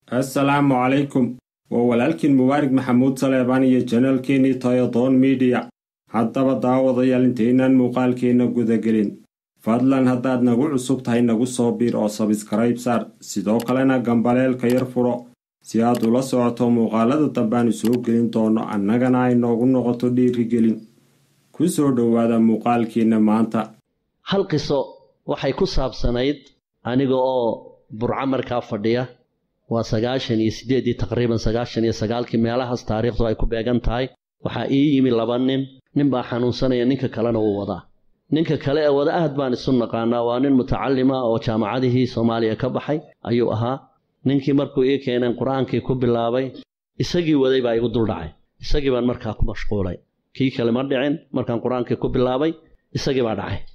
assalaamu calaykum waa walaalkiin mubaarig maxamuud saleebaan iyo janaalkeenii tayadoon miidiya haddaba daawadayaal intaynaan muuqaalkeenna gudagelin fadlan haddaad nagu cusub tahay nagu soo biir oo sabskrayb saar sidoo kalena gambaleelka yar furo si aad ula socoto muuqaalada dambaanu soo gelin doono annagana ay noogu noqoto dhiirigelin ku soo dhowaada muuqaalkeenna maanta hal qiso waxay ku saabsanayd aniga oo burco markaa fadhiya waa sagaashan iyo siddeedii taqriiban sagaashan iyo sagaalkii meelahaas taariikhdu ay ku beegan tahay waxaa ii yimi laba nin nin baa xanuunsanaya ninka kalena wuu wadaa ninka kale ee wada aad baan isu naqaanaa waa nin mutacalima oo jaamacadihii soomaaliya ka baxay ayuu ahaa ninkii markuu ii keeneen qur-aankii ku bilaabay isagii waday baa igu duldhacay isagii baan markaa ku mashquulay kii kale ma dhicin markaan qur-aankii ku bilaabay isagii baa dhacay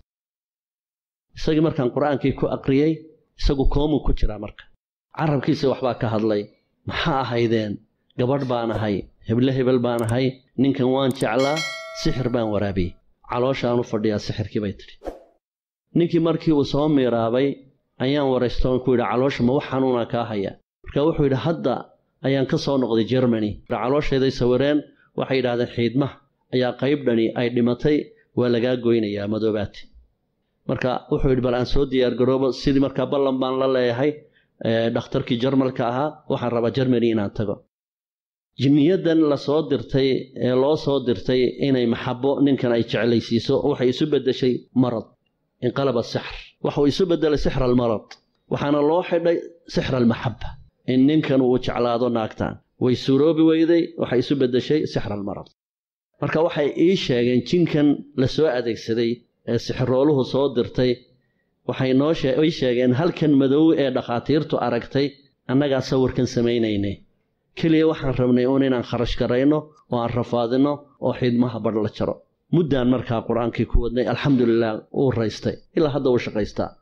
isagii markaan qur-aankii ku aqriyey isagu koomuu ku jiraa marka carabkiisa waxbaa ka hadlay maxaa ahaydeen gabadh baan ahay heble hebel baan ahay ninkan waan jeclaa sixir baan waraabiyey calooshaan u fadhiyaa sixirkii bay tidhi ninkii markii uu soo miiraabay ayaan waraystoon ku yidhi caloosha ma wax xanuunaa kaa haya marka wuxuu yidhi hadda ayaan ka soo noqday jermani caloosheeday sawireen waxay yidhahdeen xiidmaha ayaa qaybdhani ay dhimatay waa lagaa goynayaa madoobaati marka wuxuu yidhi bal aan soo diyaargaroobo sidii markaa ballan baan la leeyahay dhakhtarkii jarmalka ahaa waxaan rabaa jermani inaan tago jinniyadan la soo dirtay ee loo soo dirtay inay maxabo ninkan ay jeclaysiiso waxay isu beddeshay marad inqalaba sixr waxuu isu beddelay sixra almarad waxaana loo xidhay sixra almaxaba in ninkan uu jeclaado naagtaan way suuroobi weyday waxay isu beddeshay sixra almarad marka waxay ii sheegeen jinkan la soo adeegsaday ee sixirooluhu soo dirtay waxay noo ii sheegeen halkan madow ee dhakhaatiirtu aragtay annagaa sawirkan samaynaynay keliya waxaan rabnay uun inaan kharash garayno oo aan rafaadinno oo xidmaha badh la jaro muddaan markaa qur-aankii ku wadnay alxamdulilah uu raystay ilaa hadda uu shaqaystaa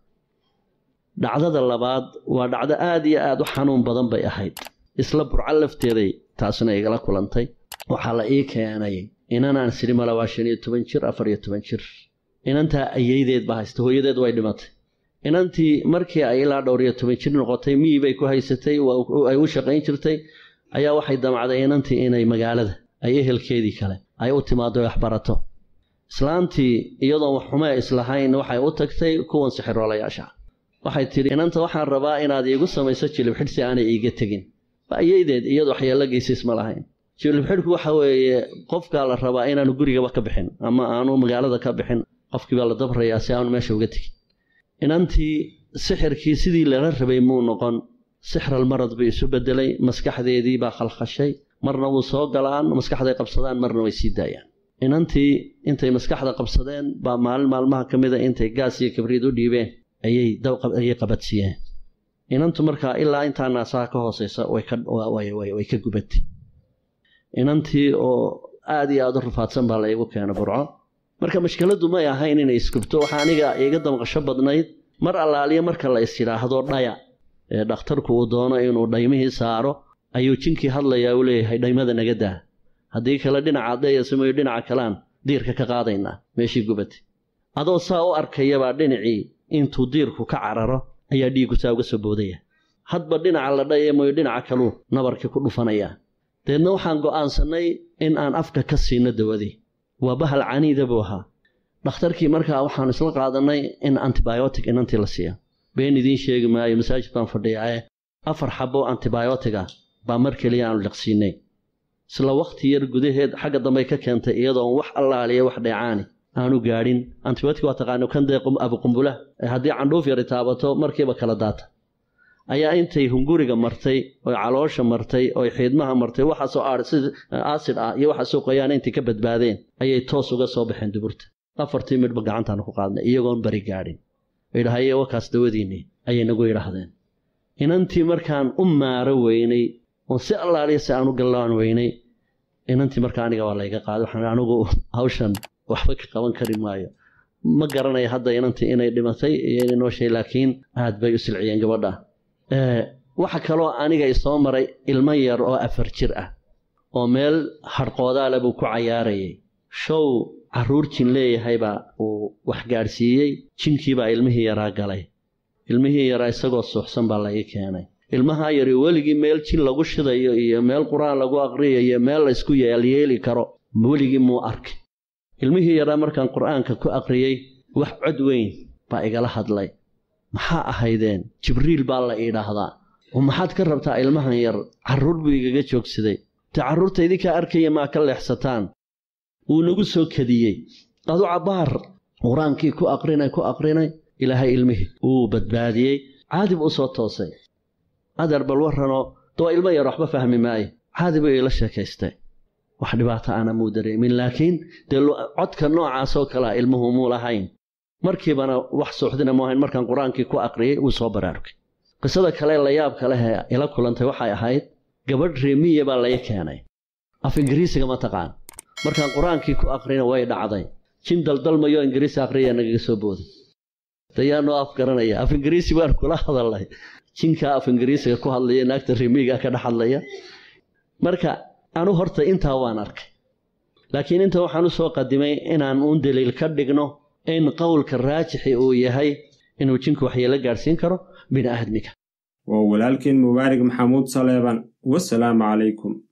dhacdada labaad waa dhacdo aad iyo aad u xanuun badan bay ahayd isla burco lafteeday taasna igala kulantay waxaa la ii keenay inanaan sidhi mala waa shan iyo toban jir afar iyo toban jir inantaa ayeydeed baa haysta hooyadeed way dhimatay inantii markii ay ilaa dhowr iyo toban jir noqotay miyi bay ku haysatay ay u shaqayn jirtay ayaa waxay damacday inantii inay magaalada ay ehelkeedii kale ay u timaado waxbarato islaantii iyadoon wax xumee islahayn waxay u tagtay kuwan sixiroolayaasha waxay tidhi inanta waxaan rabaa inaad iigu samayso jilibxidh si aanay iiga tegin ayeydeed iyadu waxyeello geysays ma lahayn jilibxidhku waxa weeye qofkaa la rabaa inaanu gurigaba ka bixin ama aanu magaalada ka bixin qofkiibaa la dabrayaa si aanu meesha uga tegin inantii sixirkii sidii lala rabay muu noqon sixralmarad bay isu beddelay maskaxdeedii baa khalkhashay marna wuu soo galaan maskaxday qabsadaan marna way sii daayaan inantii intay maskaxda qabsadeen baa maalin maalmaha ka mida intay gaas iyo kabriid u dhiibeen ayay qabadsiiyeen inantu markaa ilaa intaa naasaha ka hooseysa way ka gubatay inantii oo aad iyo aad u rafaadsan baa laygu keena burco marka mashkiladdu may ahayn inay iskubto waxaa aniga iga damqasho badnayd mar allaaliya marka la is yidhaahdo dhaya ee dhakhtarku uu doono inuu dhaymihii saaro ayuu jinkii hadlayaa uu leeyahay dhaymada naga daa haddii kale dhinacaad dayasamayo dhinaca kalean diirka ka qaadaynaa meeshii gubatay adoo saa u arkayabaa dhinacii intuu diirku ka cararo ayaa dhiiggu saa uga soo boodaya hadba dhinaca la dhayamayo dhinaca kaluu nabarkii ku dhufanayaa deedna waxaan go'aansannay in aan afka ka siino dawadii waa bahal caniida buu ahaa dhakhtarkii markaa waxaanu isla qaadannay in antibiotic inantii la siiya been idiin sheegi maayo masaajid baan fadhiyaaye afar xabo antibiotiga baa mar keliya aanu liqsiinay isla wakhti yar gudaheed xagga dambey ka keentay iyadoon wax allaaliya wax dheecaani aanu gaadhin antibiotic waa taqaano kan dee abuqumbula haddii candhuuf yari taabato markiiba kala daata ayaa intay hunguriga martay oy caloosha martay oy xiidmaha martay waxaasoo aasid ah iyo waxaasoo qoyaan intay ka badbaadeen ayay toos uga soo baxeen duburta afartii midhba gacantaanu ku qaadnay iyagoon bari gaadhin idhahaye wakaas dawadiinni ayay nagu yidhaahdeen inantii markaan u maaro weynay oon si allaaliya si aan u gallaan weynay inantii markaa aniga waa layga qaaday waxaan anigu hawshan waxba ka qaban kari maayo ma garanaya hadda inantii inay dhimatay iyo inay nooshay laakiin aad bay u silciyeen gabadha waxa kaloo aniga isoo maray ilmo yar oo afar jir ah oo meel hadhqoodaale buu ku cayaarayay show carruur jin leeyahaybaa uu wax gaadhsiiyey jinkiibaa ilmihii yaraa galay ilmihii yaraa isagoo suuxsan baa laii keenay ilmahaa yari weligii meel jin lagu shidayo iyo meel qur-aan lagu aqriyayo iyo meel laysku yeelyeeli karo weligii muu arkay ilmihii yaraa markaan qur-aanka ku aqriyey wax cod weyn baa igala hadlay maxaa ahaydeen jibriil baa la idhaahdaa oo maxaad ka rabtaa ilmahan yar carruur buu igaga joogsaday te carruurta idinkaa arkaya maa ka leexsataan wuu nagu soo kadiyey adu cabbaar qur-aankii ku aqrinay ku aqrinay ilaahay ilmihii wuu badbaadiyey caadi buu u soo toosay adeer bal warranoo doo ilmo yar waxba fahmi maayo caadi buu iila sheekaystay wax dhibaato ana muu dareemin laakiin dee codka noocaasoo kalea ilmuhu muu lahayn markiibana wax suuxdina mu ahayn markaan qur-aankii ku aqriyey wuu soo baraarugay qisada kale layaabka leh ee ila kulantay waxay ahayd gabadh reemiya baa lay keenay af ingiriisiga ma taqaan markaan qur-aankii ku aqrina way dhacday jin daldalmayo ingiriisi aqriya nagaga soo booday dayaanoo af garanaya af ingiriisi baan kula hadalnay jinkaa af ingiriisiga ku hadlaya naagta reemiga ka dhex hadlaya marka anu horta intaa waan arkay laakiin inta waxaan u soo qadimay inaan uun daliil ka dhigno in qowlka raajixi uu yahay inuu jinku waxyeelo gaadhsiin karo bini aadmiga waa walaalkiin mubaarig maxamuud saleeban wasalaamu calaykum